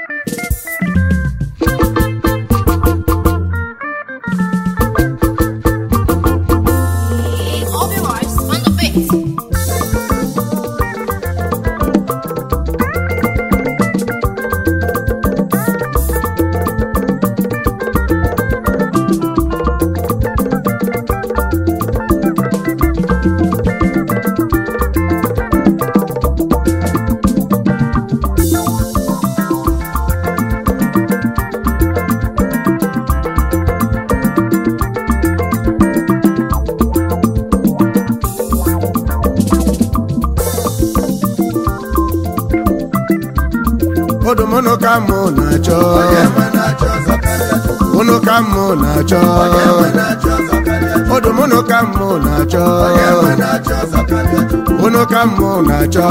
All your lives on the face. odomụnụ ka mụ na-achọ ụnụ ka mụ na-achọ odomụnụ ka mụ na-achọ ụnụ ka mụ na-achọ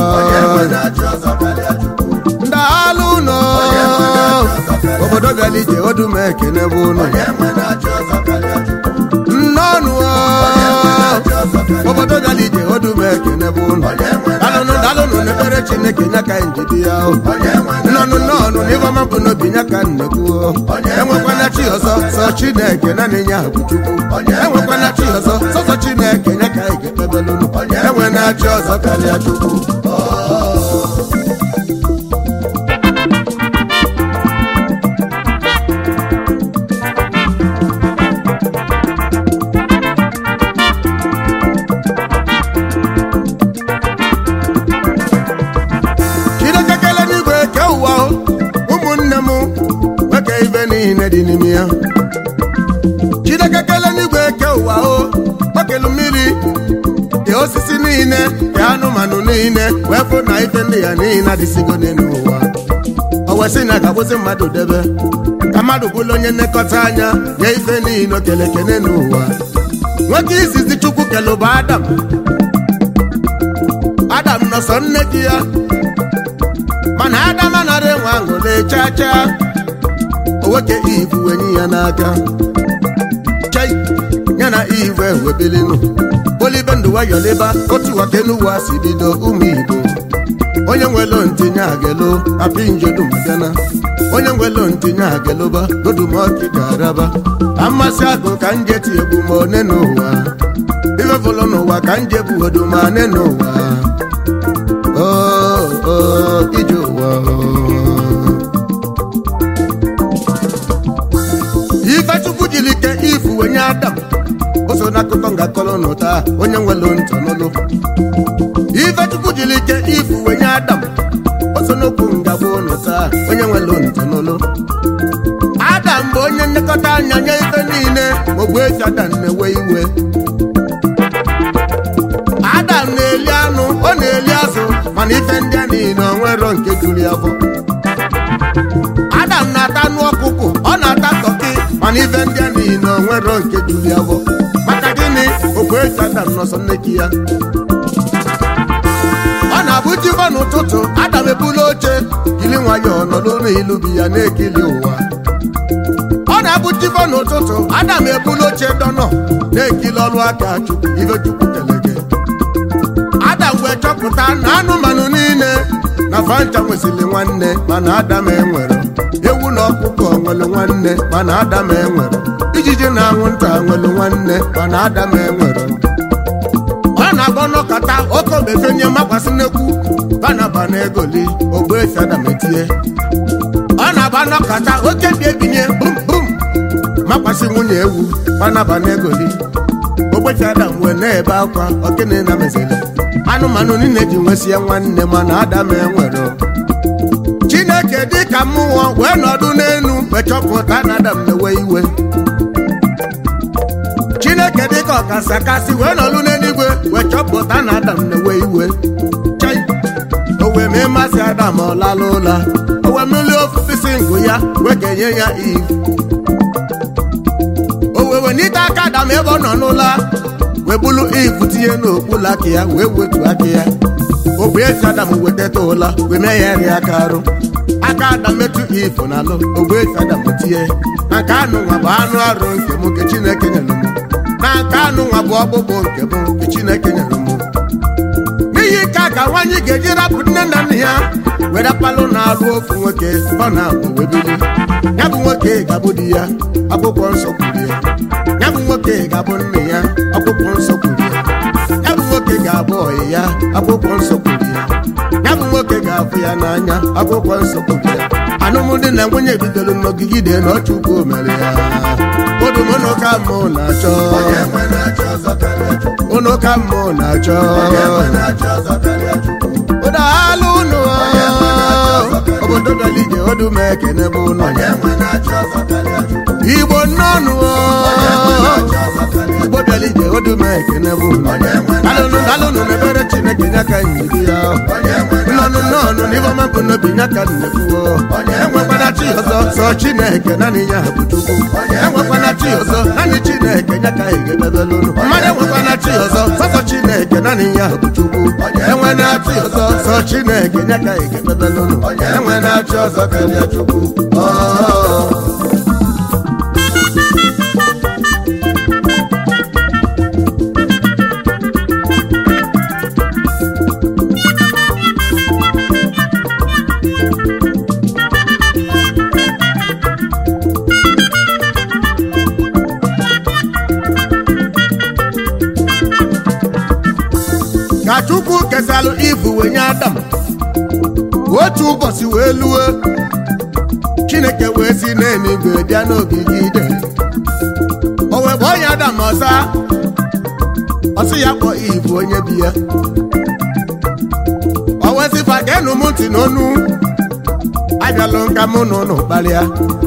ndaalụ ụnọ obodo bịala ije odume ekene bụ ụnụ nnọnụ obodo bịala ije odume ekene bụ ụnụ dalụnụ dalụnụ n'ekpere chineke nya ka njidi ya o nnọnụ nnọnụ n'ịgọma bụ n'obi nya ka nnekwuo enwekwana chi ọzọ sọ chineke naanị ya bụ chukwu enwekwana chi ọzọ sọsọ chineke nya ka anyị ga-ekpebelụnụ enwe na chi ọzọ karịa chukwu chineke kele n'igwe ke ụwa o, ụmụnne m nwoke ibe niile dị n'ime ya chineke kele n'igwe ke ụwa o okelu mmiri dị osisi niile dị anụmanụ niile wee fụ na ife ndị ya niile adịsigo n'elu ụwa o wee sị na ga-agbụsị mmadụ debe ka mmadụ bụrụ onye nlekọta anya nye ife niile okele kene n'ụwa nwoke izizi chukwu kele bụ adam adam nọ sọ nne di ya mana adam anara enwe aṅụrị chacha owoke ivu wenye ya n'aka chai ya na ivu ewebilinu olibe ndụ wayọliba otu wakenuwa si bido ụmụ igbo onye nwelo ntinye agelo apinjodumagana onye nwelo ntinye ageloba dodumọki ga-araba amasị agụ ka nje ti egbu ma one n'ụwa ifefụlụ n'ụwa ka nje bụ odumane n'ụwa Oh, oh, ije ụwa ifechukwu jiri ike ifu wenye adam o so n'akụkọ ngakọrọ n'ụta onye nwere ntọ n'ụlụ ifechukwu jiri ike ifu wenye adam o so n'okwu ngagbo n'ụta onye nwere ntọ n'ụlụ adam bụ onye nlekọta anya nye ife niile ogbu efi adam na-ewe iwe adam na-eli anụ ọ na-eli azụ mana ife ndị a niile o nwero nke juru ya afọ adam na-ata anụ ọkụkọ ọ na-ata tọki mana ife ndị a niile o nwero nke juru ya afọ maka gịnị okwu eji adam nọsọ nneki ya ọ na-abụ jibo n'ụtụtụ adam ebula oche jiri nwayọọ nọdụ n'ilubi ya na-ekili ụwa ọ na-abụ jibo n'ụtụtụ adam ebula oche dọnọ na-ekili ọrụ aka chukwu ife chukwu kelege adam wee chọpụta na anụmanụ niile na fanta nwesịrị nwanne mana adam enwere ewu na ọkụkọ nwere nwanne mana adam enwere ijiji na anwụnta nwere nwanne mana adam enwere ọ na-agba n'ọkata oke obefenye makwasị nnekwu banaba na egoli ogbuefi adam etie ọ na-agba n'ọkata oke bi ebinye bum bum makwasị nwunye ewu banaba na egoli ogbechi adam wee na-ebe akwa okene na mezele anụmanụ niile ji nwesie nwanne mana adam enwere chineke dị ka mmụọ wee nọdụ n'elu wee chọpụta na adam na-ewe iwe chineke dị ka ọkasị akasị wee nọdụ n'eluigwe wee chọpụta na adam na-ewe iwe chai o wee mee mmasị adam ọ lala ụla o wee melie ofufisi ngụ ya wee kenye ya iv o wee wenite aka adam ebe ọ nọ n'ụla wee bulu ivu tinye n'okpuru aka ya wee wetu aka ya ogbe esi adam wetata ụla wee mee ya ri aka arụ aka adam metụ ifu n'alụ ogbe esi adam tinye na nke anụ nwa bụ anụ arụ nke m nke chineke nyere m na nke anụ nwa bụ ọkpụkpụ nke m nke chineke nyere m n'ihi nke a ka nwaanyị ga-eji rapụ nne na nna ya were palụ na-alụ ofu nwoke ọ na-abụ webili ya bụ nwoke ga-abụ di ya akwụkwọ nsọ kwuru ya ya bụ nwoke ga-abụ nne ya akwụkwọ nsọ kwuru ya ya bụ nwoke ga-abụ ọyị ya akwụkwọ nsọ kwuru ya ya bụ nwoke ga-afụ ya n'anya akwụkwọ nsọ kwuru ya alụmdi na nwunye bidoro n'ogigide na ọchukwu mere ya odumono ka mmụ na-achọ ụnụ ka mmụ na-achọ ụdaalụ ụnụ obodo bịalije odum ekene bụ ụnụ igbo nnọnụ igbo bịalije odum ekene bụ ụnụ alụnụ alụnụ na-ebere chineke nya ka nyiri ya nnọnụ nnọnụ n'ifeọma bụ n'obi nya ka nnekwuo enwekwana chi ọzọ sọ chineke naanị ya bụ chukwu enwekwana chi ọzọ naanị chineke nya ka egebebelụnụ mmadụ enwekwana chi ọzọ sọsọ chineke naanị ya bụ chukwu enwena chi ọzọ sọ chineke nya ka egebebelụnụ enwena chi ọzọ karịa chukwu Oh. ka chukwu kesalụ ifu wee nye adam otu ụbọchị wee lue chineke wee si n'eluigwe bịa n'ogige ide o wee kpọọ ya adam ọsa ọsị ya kpọọ ifu onye bi ya o wee sị fa geenụ m ntị n'onu abịalụ nka mụ na ụnụ kparịa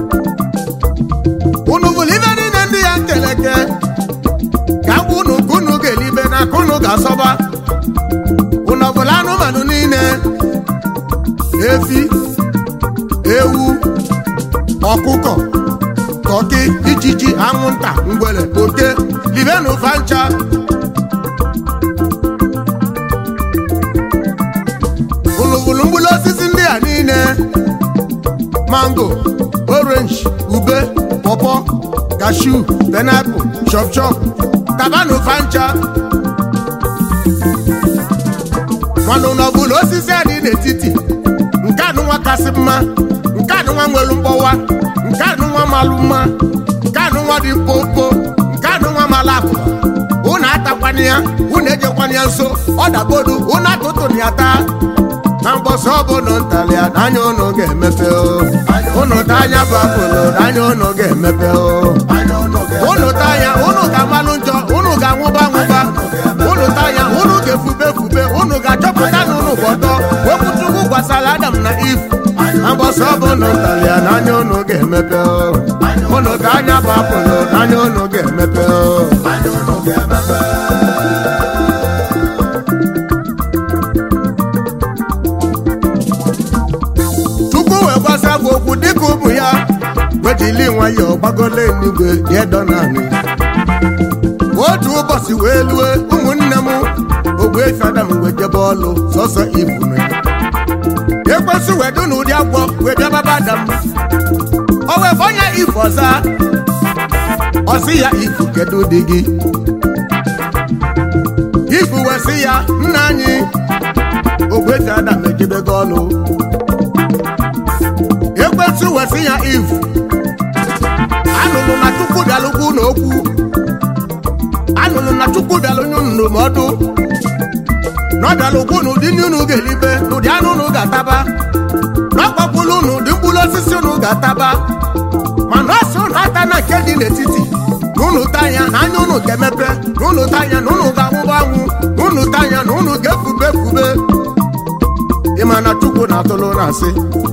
unu bụrụ ibe niile ndị ya nkeleke ka gwa unu ka unu ga-elibe na ka unu ga-asọba unu ọbụla anụmanụ niile efi ewu ọkụkọ tọki ijiji anwụnta ngwere oke libenu fancha ụlụbụlụ mkpụrụ osisi ndị a niile mango orange ube pọpọ kashu penapụl chọpchọp tabanụ fancha mana ụlọ ọbụla osisi a dị n'etiti nke anụnwa kasị mma nke anụnwa nwere mgbọwa nke anụnwa malụ mma nke anụnwa dị mkpomkpo nke anụnwa malụ akụ unu atakwana ya unu ejekwana ya nso ọ dagodu unu atụtụrụ ya taa na mbọsị ọbụla ntalị ya n'anya unu ga-emepe o unu ta anya bụ apụlụ n'anya unu ga-emepe o unu ta anya unu ga-amalụ njọ unu ga-anwụba anwụba unu ta anya unu ga-efube efube unu ga-achọpụta na unu bụ ọtọ okwuchukwu gwasara adam na if na mbọsị ọbụla ntalị ya n'anya unu ga-emepe o unu ta anya bụ apụlụ n'anya unu ga-emepe o chukwu wee gbasa bụ okwu dịka ụmụ ya wejili nwayọọ gbagolo eluigwe diedo naanị otu ụbọchị wee lue ụmụnne m ogbu efi adam wee jebe ọlụ sọsọ ibu ekwesị wee dị n'ụdị agwọ wee bịa baba adam o wee fọnye ifu ọza ọsị ya ifu kedu dị gị ifu wee sị ya nna anyị ogbu efi adam ejebego ọlụ ekwentị wesị ya iv anụrụ na chukwu bịalụkwu n'okwu anụrụ na chukwu bịalụ nye unu ndụmọdụ na ọ bịalụkwu n'ụdị ndị unu ga-elibe n'ụdị anụ unu ga-ataba na ọkpọpụlụ unu ụdị mkpụrụ osisi unu ga-ataba mana ọ sị unu ata na nke dị n'etiti na unu tanya na anya unu ga-emepe na unu tanya na unu ga-anwụba anwụ na unu tanya na unu ga-efube efube ịma na chukwu na-atụlụ na asị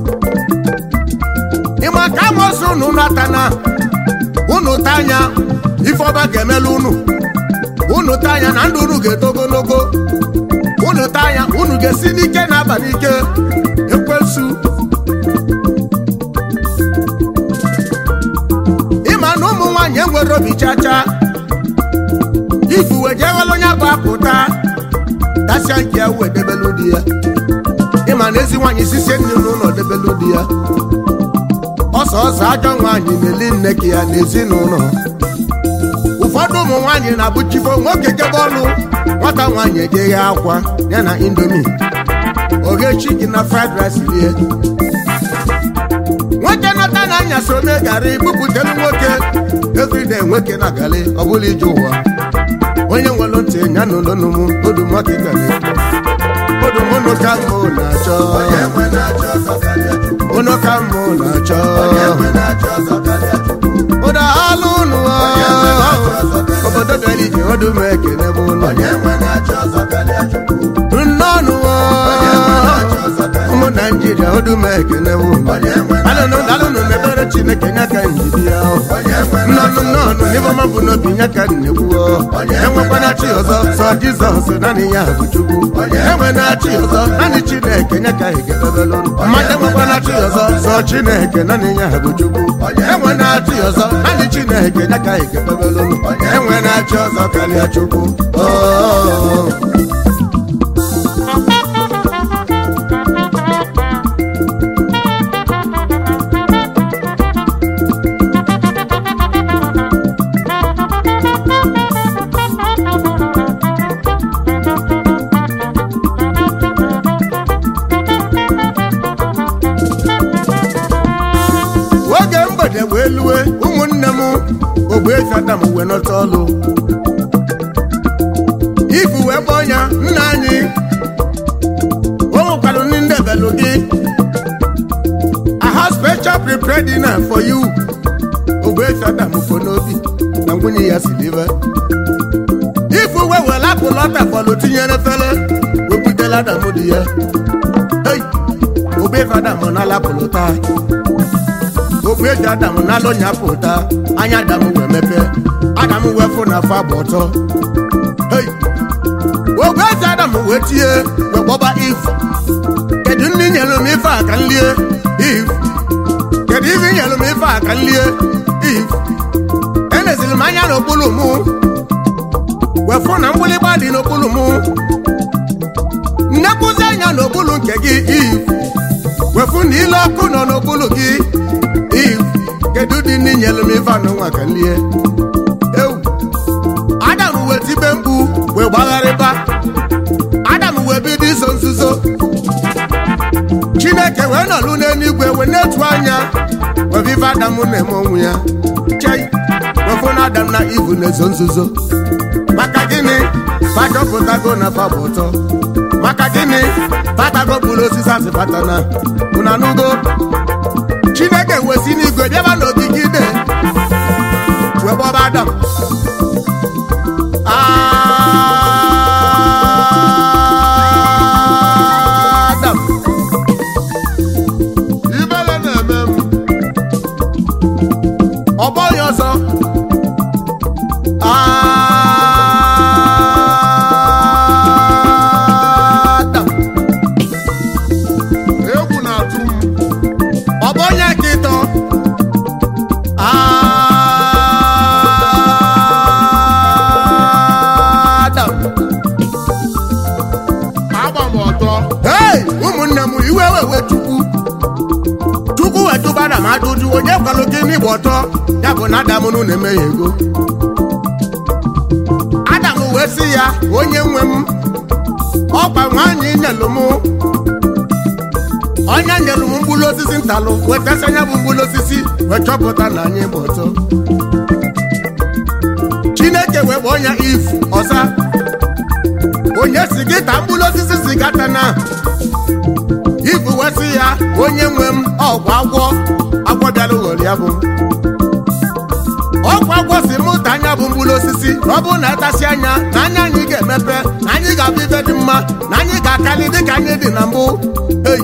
ịma ka amosi unu natana unu tanya ifeọba ga-emelu unu unu tanya na ndụ unu ga-eto ogologo unu tanya unu ga-esi n'ike na abalị ike ekwensu ịma na ụmụ nwaanyị enwere obi chacha ifu wee jeghela onye bụ apụta dasịa nke ya wee debelu di ya ịma na ezi nwaanyị sisie nri n'ụlọ debelu di ya ọsọ ọsọ ajọ nwaanyị na-eli nne ka ya n'ezinụlọ ụfọdụ ụmụ nwaanyị na-abụchifo nwoke jebe ọlụ nwata nwaanyị ejeghị akwa ya na indomi oghe chicken na fried rice rie nwoke nata na anya so mee garị bupụtelu nwoke everyday nwoke na garị ọ bụla ije ụwa onye nwere ntị ya na ụlọnụmụ odumọkịgari odumụnụ ka mbụ na-achọ ụnụ ka mbụ na-achọ ụda alụ ụnụ obodo delije odum ekene bụ ụlọ nnọnụ ụmụ naijiria odum ekene bụ ụlọ alụnụ dalụnụ mebere chineke nya ka njidi ya nnọnụ nnọnụ n'ibọma bụ n'obi nya ka nnegbuo enwekwana chi ọzọ sọ jizọs naanị ya bụ chukwu enwe na chi ọzọ naanị chineke nya ka ekebebelụ mmadụ enwekwana chi ọzọ sọ chineke naanị ya bụ chukwu enwe na chi ọzọ naanị chineke nya ka ekebebelụ enwe na chi ọzọ karịa chukwu Oh. oge mgbede wee lue ụmụnne m ogbeefi adam wee nọta ọlụ ifu wee kpọọ ya nna anyị o nwekwara ndị ndebelụ gị I have special prepared dinner for you ogbeefi adam fo n'obi na nwunye ya si live ifu wee were apụl ọta fọlụ tinyere fele wepụtela adam dị ya hey ogbeefi adam na apụl taa okwu eji adamu n'alụ nya pụta anya adamu wee mepe adamu wee fụ na afọ agba ọtọ hei okwu eji adamu wee tie wee kpọba if kedu ndị nyere m ife a ka m lie if kedu ife nyere m ife a ka m lie if eneziri m anya n'okpuru mụ wee fụ na mgbịlịgba dị n'okpuru mụ nnekwuzi anya n'okpuru nke gị if wee fụ na ile ọkụ nọ n'okpuru gị if kedu dị ndị nyere m ife anụ nwa ka m lie ewu adam wee tibe mkpu wee gbagharịba adam wee bido iso nzuzo chineke wee nọlụ n'eluigwe wee na-etu anya wee ife adam na-eme onwe ya chei wefụ na adam na ivu na-ezo nzuzo maka gịnị fachọpụtago na fa bụ ụtọ maka gịnị fatago bụrụ osisi asị fatana unu anụgo chineke wesi n'igwe bịaba n'ogigide wee gbọba adam adam ibele na-eme m ọgbọ ya ọzọ adam egwu na-atụ m ọ bụ onye ka ịtọ Adam agba m ọtọ hey ụmụnne m iwe wewe chukwu chukwu wee tụba Adam ajụjụ onye kwalụ gị n'igba ọtọ ya bụ na Adam nụ na-eme ya ego Adam wee sị ya onye nwe m ọkwa nwaanyị nyelụ m onye nyelụ m mkpụrụ osisi ntalụ wee tesa anya bụ mkpụrụ osisi wee chọpụta na anyị gba ọtọ chineke wee kpọọ ya if ọza onye si gị ta mkpụrụ osisi si gata na ifu wee sị ya onye nwe m ọgwụ agwọ agwọ bịara ghọrọ ya bụ ọgwụ agwọ si mụ ta anya bụ mkpụrụ osisi na ọ bụrụ na atasị anya na anya anyị ga-emepe na anyị ga-abụ ibe dị mma na anyị ga-akarị dịka anyị dị na mbụ ei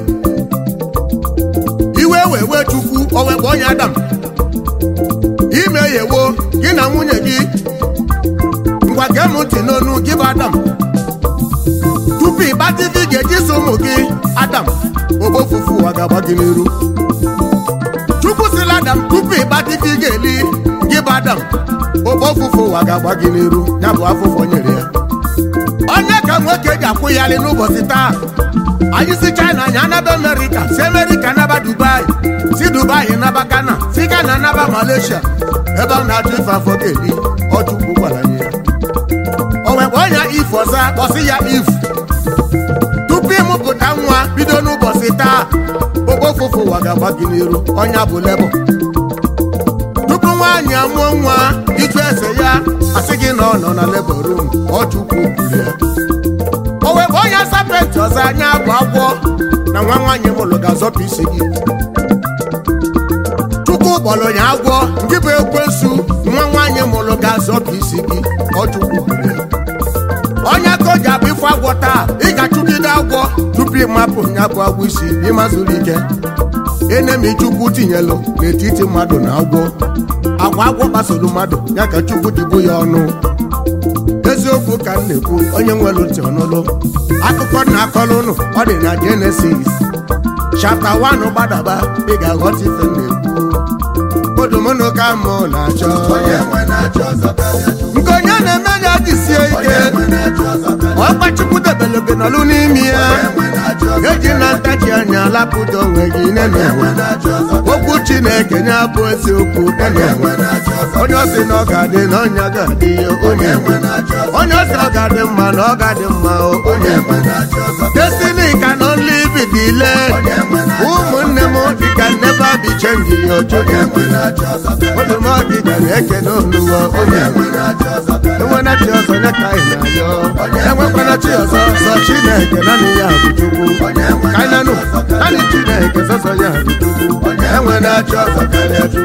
iwe wee wee chukwu o wee kpọọ ya adam ime yewo gị na nwunye gị ngwa gee m ntị n'onu gị bụ adam tupu ịgbatị ife ị ga-eji so ụmụ gị adam ogbofufu ụwa ga-agba gị n'iru chukwu sịla adam tupu ịgbatị ife ị ga-eli gị bụ adam ogbofufu ụwa ga-agba gị n'iru ya bụ afụfụ nyere ya onye ka nwoke ji akwụ ya alị n'ụbọchị taa anyị si china anyị anaba amerịka si amerịka naba dubai si dubai naba ghana si ghana naba malaysia ebe ọ na-achọ ife afọ ga-eli ọchukwu gwara anyị ya o wee kpọọ ya if ọza kpọsị ya if tupu ịmụpụta nwa si taa okpofufu ụwa ga-agba gị n'iru ọnya bụ lebụ tupu nwaanyị amụọ nwa iju ese ya asị gị na ọ nọ na lebọ rum ọ chukwu gburu ya o wee bụ onye sapenti ọzọ anya bụ agwọ na nwa nwaanyị mụrụ ga-azọpụ isi gị chukwu kpọrọ ya agwọ nke bụ ekwensu nwa nwaanyị mụrụ ga-azọpụ isi gị ọ chukwu gburu ya onye ka o ji abụ ife agwọ taa ị ga-achụgide agwọ tupu ịmapụ ya bụ agwọ isi ịmazuru ike enemi chukwu tinyelụ n'etiti mmadụ na agwọ agwa agwọ kpasoro mmadụ ya ka chukwu jibu ya ọnụ eziokwu ka m na-ekwu onye nwere ntị ọnụlụ akụkọ na-akọrọ ụnụ ọ dị na jenesis chapta 1 gbadaba ị ga-aghọta ife m na-ekwu odomụnụ ka mụ na-achọ nke onye na-eme ya jisie ike ọkpa chukwu debere gị nọlụ n'ime ya eji na ntachi anya lapụta onwe gị nene okwu chineke nye bụ eziokwu nene onye ọ sị na ọ ga-adị na ọnya ga-adị ya onye nwe onye ọ sị ọ ga-adị mma na ọ ga-adị mma o, onye nwe destiny can only be delayed ụmụnne m dịka never be change ya ojoge odumọdị gara ekene oluwo onye nwe enwena chi ọzọ nye ka anyị na-ayọ enwekwana chi ọzọ sọ chineke naanị ya bụ chukwu ka anyị nanụ naanị chineke sọsọ ya bụ chukwu enwena chi ọzọ karịa chukwu